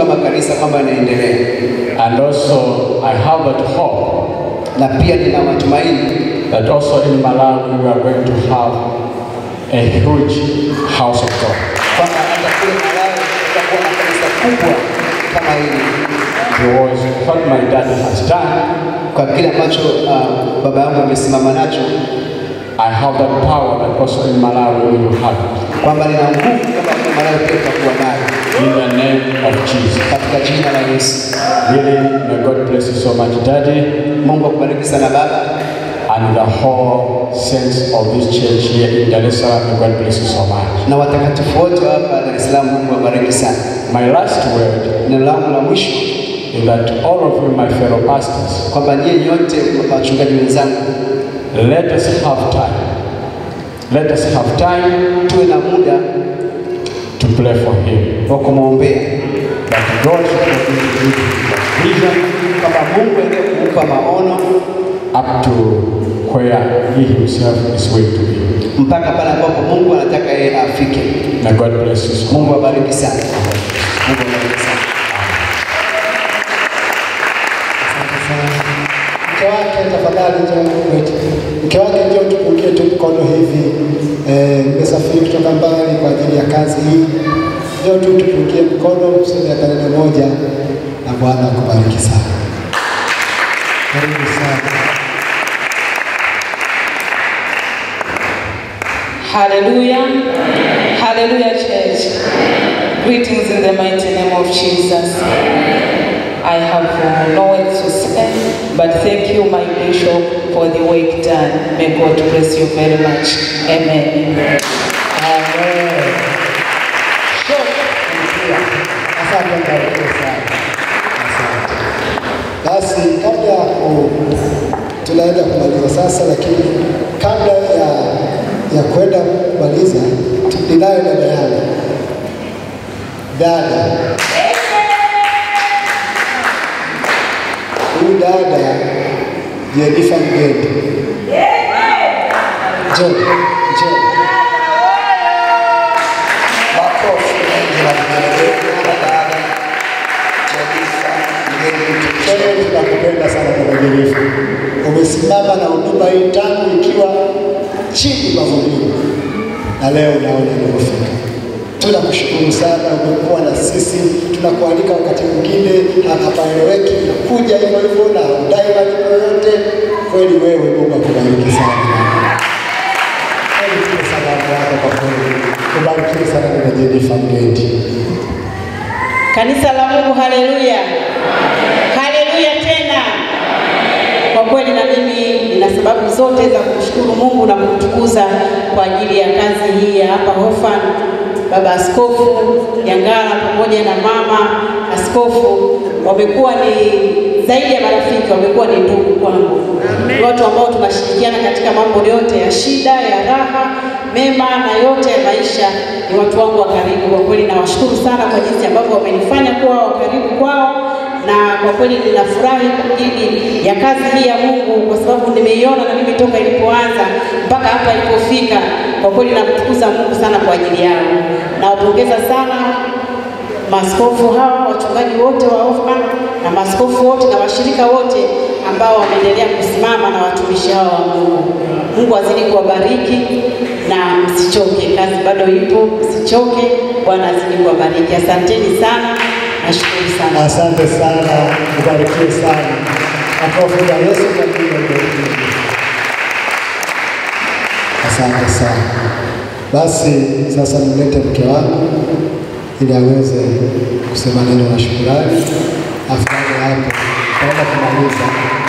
kama kanisa kwamba inaendelea, And also, I have that hope na pia nina matumaini that also in Malawi we are going to have a huge house of God. kwamba hata kule Malawi tutakuwa na kanisa kubwa kama hili, Because what my dad has done, kwa kile ambacho uh, baba yangu amesimama nacho, I have that power that also in Malawi we will have it. kwamba nina nguvu kama kule Malawi pia tutakuwa nayo In the name of Jesus. katika jina la Yesu. Really, may God bless you so much, Daddy, Mungu akubariki sana baba and the whole saints of this church here in Dar es Salaam. May God bless you so much. na watakatifu wote wa hapa Dar es Salaam. Mungu awabariki sana. My last word Neno langu la mwisho is that all of you, my fellow pastors, kwamba nyie nyote wachungaji wenzangu, let us have time. Let us have time tuwe na muda to pray for him. wa kumwombea That God should continue to give him the vision kwamba Mungu aendelee kumpa maono up to where he himself is going to be. mpaka pale ambapo Mungu anataka yeye afike. May God bless you so much. Mungu awabariki sana. Mungu awabariki sana. Mke wake tafadhali, njoo wait. Mke wake njoo tupungie tu mkono hivi. Eh, Mmesafiri kutoka mbali kwa ajili ya kazi hii, njoo tu tupungie mkono, useme hata neno moja, na Bwana akubariki sana. Karibu sana. Hallelujah. Hallelujah, church. Greetings in the mighty name of Jesus. I have uh, no words to say, but thank you, my bishop, for the work done. May God bless you very much. Amen. Amen. Asante mbarikiwe sana. Asante. Basi kabla ya ku tunaenda kumaliza sasa, lakini kabla ya ya kwenda kumaliza, ninayo dada yangu dada huyu dada Jenifa Mgende, njoo njoo. Makofi mengi na vigelegele kwa dada Jenifa Mgeni. Kweli tunakupenda sana Baba Jenifa. Umesimama na huduma hii tangu ikiwa chini mavumbini na leo unaona ilipofika. Tunakushukuru sana, umekuwa na sisi. Tunakualika wakati mwingine hapaeleweki, kuja hivyo hivyo na udai malipo yoyote. Kweli wewe, Mungu akubariki sana. Kweli tupe salamu yako kwa kweli. Ubarikiwe sana Dada Jenifa Mgendi. Kanisa la Mungu, haleluya, haleluya tena. Kwa kweli na mimi nina sababu zote za kumshukuru Mungu na kumtukuza kwa ajili ya kazi hii ya hapa Hofan. Baba Askofu Nyangala pamoja na mama askofu wamekuwa ni zaidi ya marafiki, wamekuwa ni ndugu kwangu. Ni watu ambao tunashirikiana katika mambo yote ya shida, ya raha, mema na yote ya maisha. Ni watu wangu wa karibu. Kwa kweli nawashukuru sana kwa jinsi ambavyo wamenifanya kuwa wa karibu kwao na kwa kweli ninafurahi kwa ajili ya kazi hii ya Mungu kwa sababu nimeiona na mimi toka ilipoanza mpaka hapa ilipofika. Kwa kweli namtukuza Mungu sana kwa ajili yao. Nawapongeza sana maaskofu hawa, wachungaji wote wa Hoffman na maaskofu wote na washirika wote ambao wameendelea kusimama na watumishi hawa wa Mungu. Mungu azidi kuwabariki na msichoke, kazi bado ipo, msichoke. Bwana azidi kuwabariki. Asanteni sana, nashukuru sana. Asante sana, ubarikiwe sana. Makofi kwa Yesu kwa ajili ya ubarikiwe. Asante sana. Basi sasa nimlete mke wangu ili aweze kusema neno la shukrani. Afu baada ya hapo tutaenda kumaliza.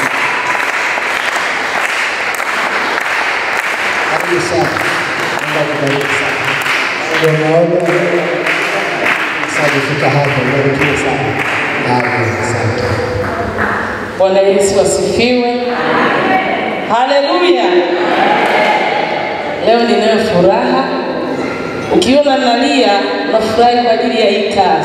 Karibu sana. Mungu akubariki sana. Ndio naona sasa kufika hapo, ubarikiwe sana. Amen. Asante. Bwana Yesu asifiwe. Haleluya. Leo ninayo furaha. Ukiona nalia, unafurahi kwa ajili ya hii kazi.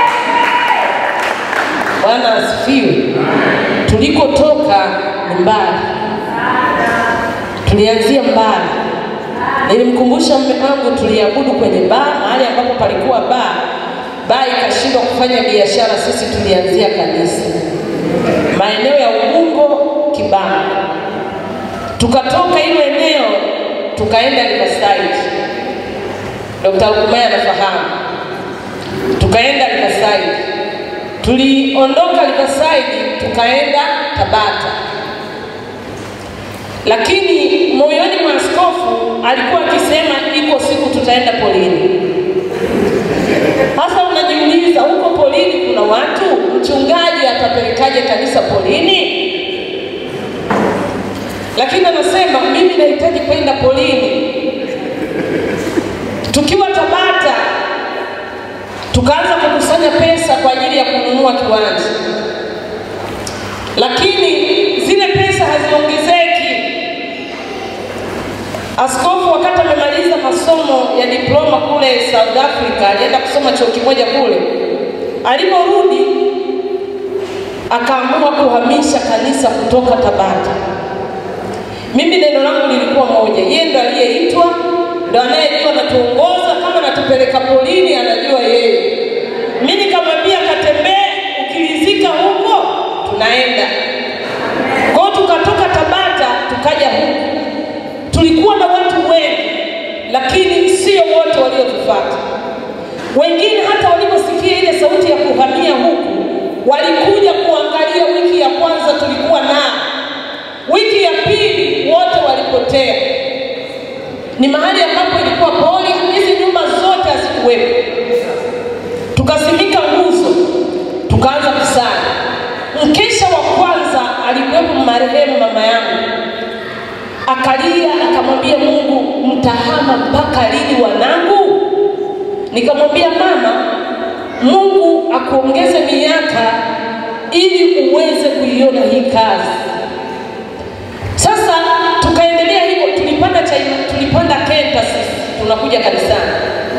Bwana asifiwe. Tulikotoka ni mbali, tulianzia mbali. Nilimkumbusha mume wangu tuliabudu kwenye baa, mahali ambapo palikuwa baa, baa ikashindwa kufanya biashara, sisi tulianzia kanisa maeneo ya Ubungo, Kibamba. Tukatoka hilo eneo tukaenda Riverside. Dr. Lukumaya anafahamu. Tukaenda Riverside. Tuliondoka Riverside tukaenda Tabata, lakini moyoni mwa askofu alikuwa akisema iko siku tutaenda polini. Sasa unajiuliza huko polini kuna watu, mchungaji atapelekaje kanisa polini? Lakini anasema mimi nahitaji kwenda polini. Tukiwa Tabata tukaanza kukusanya pesa kwa ajili ya kununua kiwanja, lakini zile pesa haziongezeki. Askofu wakati amemaliza masomo ya diploma kule South Africa, alienda kusoma chuo kimoja kule. Aliporudi akaamua kuhamisha kanisa kutoka Tabata. Mimi neno langu lilikuwa moja, yeye ndo aliyeitwa, ndo anayejua anatuongoza. Kama natupeleka polini, anajua yeye. Mimi nikamwambia katembee, ukirizika huko tunaenda. Kwa hiyo tukatoka Tabata tukaja huku tulikuwa na watu wengi, lakini sio wote waliotufuata. Wengine hata waliposikia ile sauti ya kuhamia huku, walikuja kuangalia. Wiki ya kwanza tulikuwa nao, wiki ya pili wote walipotea. Ni mahali ambapo ilikuwa poli, hizi nyumba zote hazikuwepo. Tukasimika nguzo, tukaanza kusali. Mkesha wa kwanza alikuwepo marehemu mama yangu akalia akamwambia Mungu, mtahama mpaka lini wanangu? Nikamwambia mama, Mungu akuongeze miaka ili uweze kuiona hii kazi. Sasa tukaendelea hivyo, tulipanda chai, tulipanda kenta sisi tunakuja kanisani,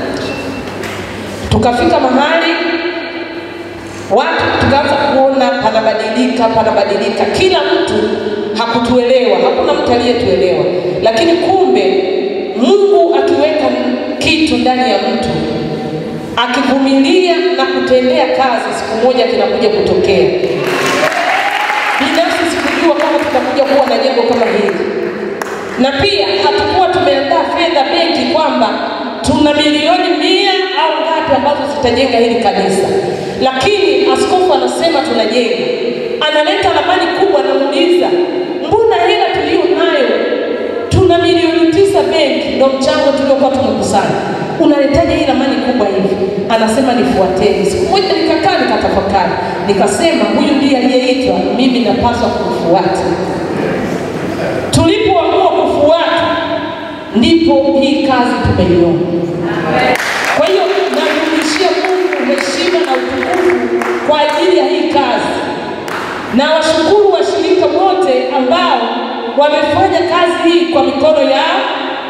tukafika mahali watu tukaanza kuona panabadilika, panabadilika. Kila mtu hakutuelewa, hakuna mtu aliyetuelewa, lakini kumbe Mungu akiweka kitu ndani ya mtu, akivumilia na kutendea kazi, siku moja kinakuja kutokea. Binafsi sikujua kama tutakuja kuwa na jengo kama hili, na pia hatukuwa tumeandaa fedha benki kwamba tuna milioni mia au ngapi ambazo zitajenga hili kanisa, lakini askofu anasema tunajenga. Analeta ramani kubwa, namuuliza mbona hela tuliyo nayo tuna milioni tisa benki, ndo mchango tuliokuwa tumekusanya, unaletaje hii ramani kubwa hivi? Anasema nifuateni. Siku moja nikakaa nikatafakari, nikasema huyu ndiye aliyeitwa, mimi napaswa kumfuata. Tulipoamua kufuata, ndipo hii kazi tumeiona. Kwa hiyo namrudishia Mungu heshima na utukufu kwa ajili ya hii kazi, na washukuru washirika wote ambao wamefanya kazi hii kwa mikono yao.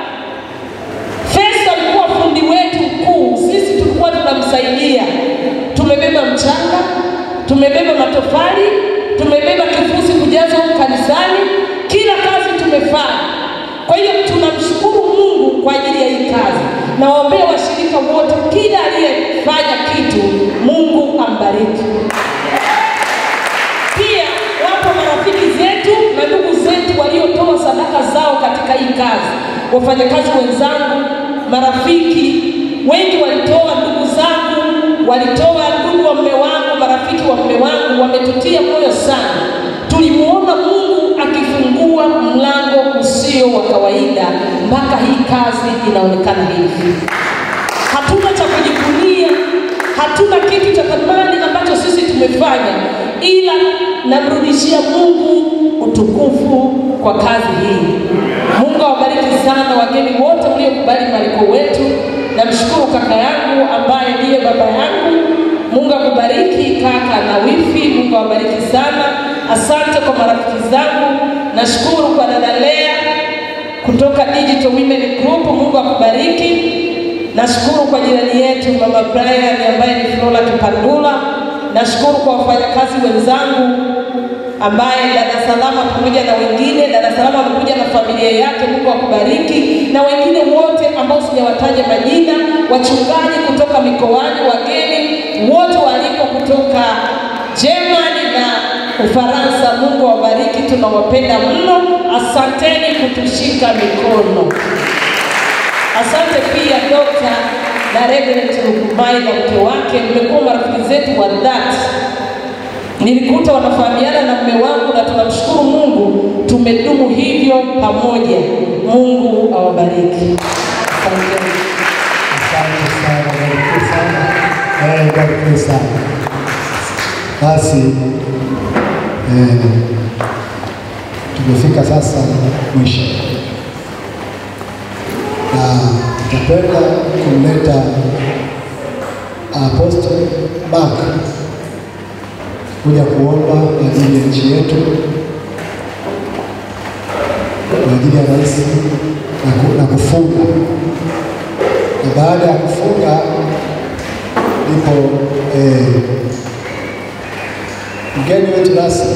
Fesa alikuwa fundi wetu mkuu, sisi tulikuwa tunamsaidia. Tumebeba mchanga, tumebeba matofali, tumebeba kifusi kujaza huku kanisani, kila kazi tumefanya. Kwa hiyo tunamshukuru Mungu kwa ajili ya hii kazi. Nawaombea washirika wote, kila aliyefanya kitu, Mungu ambariki. Pia wapo marafiki zetu na ndugu zetu waliotoa sadaka zao katika hii kazi, wafanyakazi wenzangu, marafiki wengi walitoa, ndugu zangu walitoa, ndugu wa mme wangu, marafiki wa mme wangu wametutia moyo sana. Tulimuona Mungu akifungua mlango usio wa kawaida mpaka hii kazi inaonekana hivi. Hatuna cha kujivunia, hatuna kitu cha thamani ambacho sisi tumefanya, ila namrudishia Mungu utukufu kwa kazi hii. Mungu awabariki sana wageni wote mliokubali mwaliko wetu. Namshukuru kaka yangu ambaye ndiye baba yangu. Mungu akubariki kaka na wifi. Mungu awabariki sana. Asante kwa marafiki zangu. Nashukuru kwa dada Lea kutoka Digital Women Group. Mungu akubariki. Nashukuru kwa jirani yetu mama Brian ambaye ni Flora Kipandula. Nashukuru kwa wafanyakazi wenzangu ambaye dada Salama pamoja na wengine. Dada Salama amekuja na familia yake, Mungu akubariki, na wengine wote ambao sijawataja majina, wachungaji kutoka mikoani, wageni wote waliko kutoka Germany na Ufaransa. Mungu awabariki, tunawapenda mno. Asanteni kutushika mikono. Asante pia Dr. na Reverend Lukumai na mke wake, mmekuwa marafiki zetu wa dhati. Nilikuta wanafahamiana na mume wangu na tunamshukuru Mungu, tumedumu hivyo pamoja. Mungu awabariki. Asanteni. Asante sana, barikiwe sana. Eh, barikiwe sana. Basi eh, tumefika sasa mwisho, na tutapenda kumleta Apostle Mark kuja kuomba kwa ajili ya nchi yetu, kwa ajili ya rais na ku- na kufunga na baada ya kufunga ndipo eh, mgeni wetu rasmi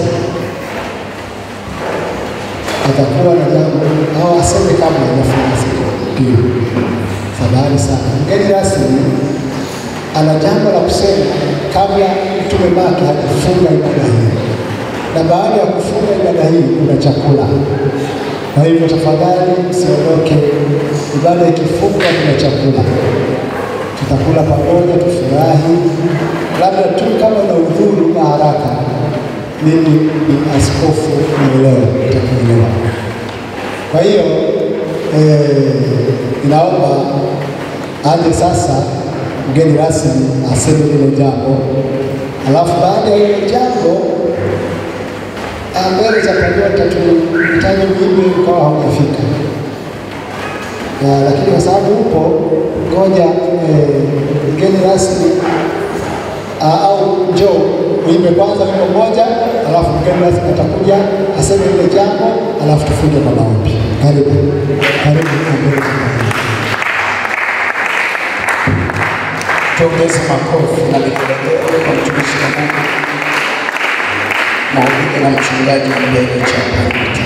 atakuwa na jambo au aseme kabla hajafunga siku ndio. Fadhali sana, mgeni rasmi ana jambo la kusema kabla mtume Mark hajafunga ibada hii, na baada ya kufunga ibada hii kuna chakula. Kwa hivyo tafadhali msiondoke, ibada ikifungwa kuna chakula, tutakula pamoja, tufurahi. Labda tu kama na udhuru na haraka, mimi ni askofu mwelewa, nitakuelewa. Kwa hiyo eh, ninaomba aje sasa mgeni rasmi aseme lile jambo, alafu baada ya hilo jambo Ah, mbele za Panyota tulihitaji mjumbe ukawa haujafika, Ah, lakini kwa sababu upo, ngoja eh, mgeni rasmi ah, au njoo uimbe kwanza wimbo moja, alafu mgeni rasmi atakuja aseme ile jambo, alafu tufunge kwa maombi. Karibu, karibu mbele za Panyota. Tuongeze makofi na vigelegele kwa mtumishi wa Mungu, mhubiri na mchungaji mbele cha